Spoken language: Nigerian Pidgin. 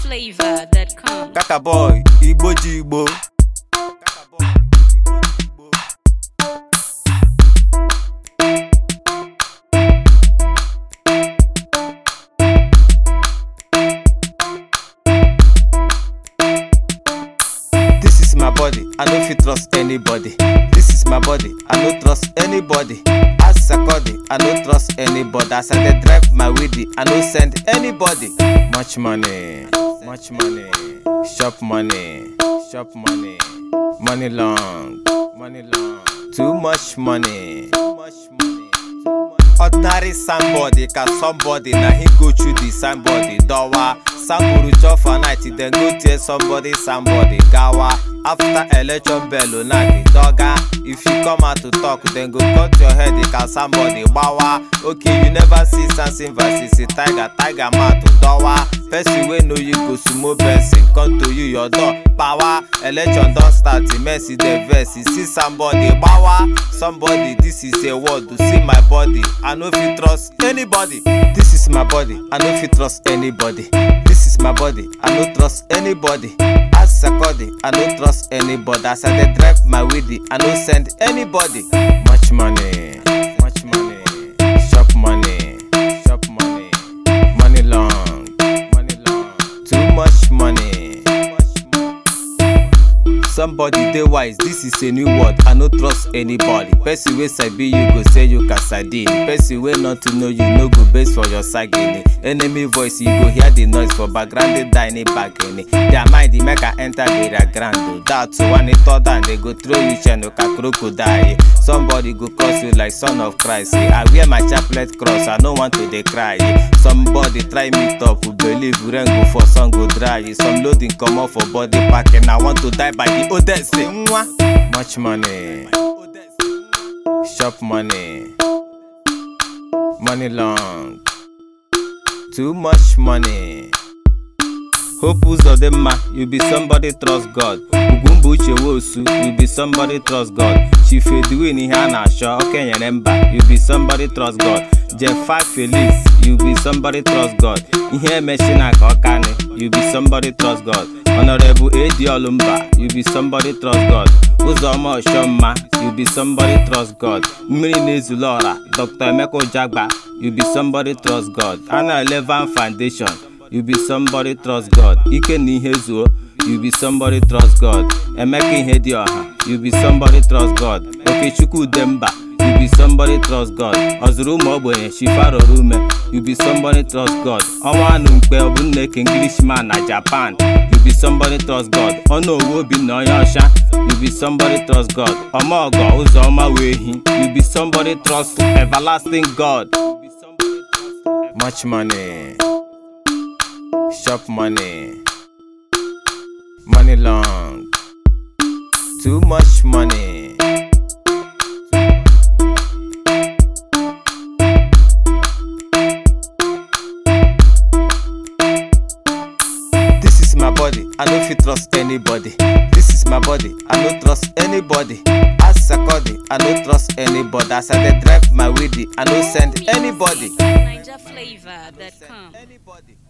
NigerFlavor.com. Kaka boy, Igbo ji Igbo. This is my body, I no fit trust anybody. This is my body, I no trust anybody. As Sakodi, I no trust anybody. As I dey drive my weedy, I no send anybody. Much money, much money, shop money, shop money, money long, money long. Too much money, too much money. ordinary somebody ka somebody na him go through the somebody dowa samburu chop for night then go tear somebody somebody gawa after election bell na the doga if you come out to talk then go cut your head ka somebody gbawa okay you never see samson versus a tiger tiger mouth dowa person wey know you go sumo person come to you your door power election don start mercy dey vex you see somebody gbawa somebody this is a word to see my body i no fit trust anybody this is my body i no fit trust anybody this is my body i no trust anybody as sakodi i no trust anybody as i dey drive my weedy i no send anybody much money much money shop money shop money money long money long too much money somebody dey wise this is a new word i no trust anybody person wey sabi you go say you casadine person wey not to know you no go base for your sagini enemy voice you go hear the noise for background dey die ní bagini their mind dey make i enter their ground o that one turn down they go throw you cheno ka crocodile somebody go cross you like son of christ eh. i wear my chaplet cross i no want to dey cry eh. somebody try meet up believe rain go fall sun go dry eh. some loading comot for body packing i want to die by the oldest eh. nwa. much money shop money money long too much money hope ụzọ dị mma you be somebody trust god ugwumba uche wosu you be somebody trust god chief edwin ihe a na-achọ okenyere mba you be somebody trust god jefa felix you be somebody trust god ihe emechina ka ọkani you be somebody trust god honorable edi olumba you be somebody trust god ụzọma ọchọmma you be somebody trust god mmiri na-ezulu ọra dr emeka ujagba you be somebody trust god ana elevan foundation you be somebody trust god ike na ihe zuo you be somebody trust god emeka ihe dị ọha you be somebody trust god okechukwu udemba you be somebody trust god ọzụrụ ụmụ ogbenye chifaroro ume you be somebody trust god ọnwa anụ mkpe ọ bụ nneke englishman na japan you be somebody trust god ọnụ owu obinna onye ọcha you be somebody trust god ọmaọgọ ụzọma wee hi you be somebody trust everlasting god much money shop money money long too much money this is my body i no fit trust anybody this is my body i no trust anybody as sakodi i no trust anybody as i dey drive my weedy i no send anybody. NigerFlavor.com. anybody.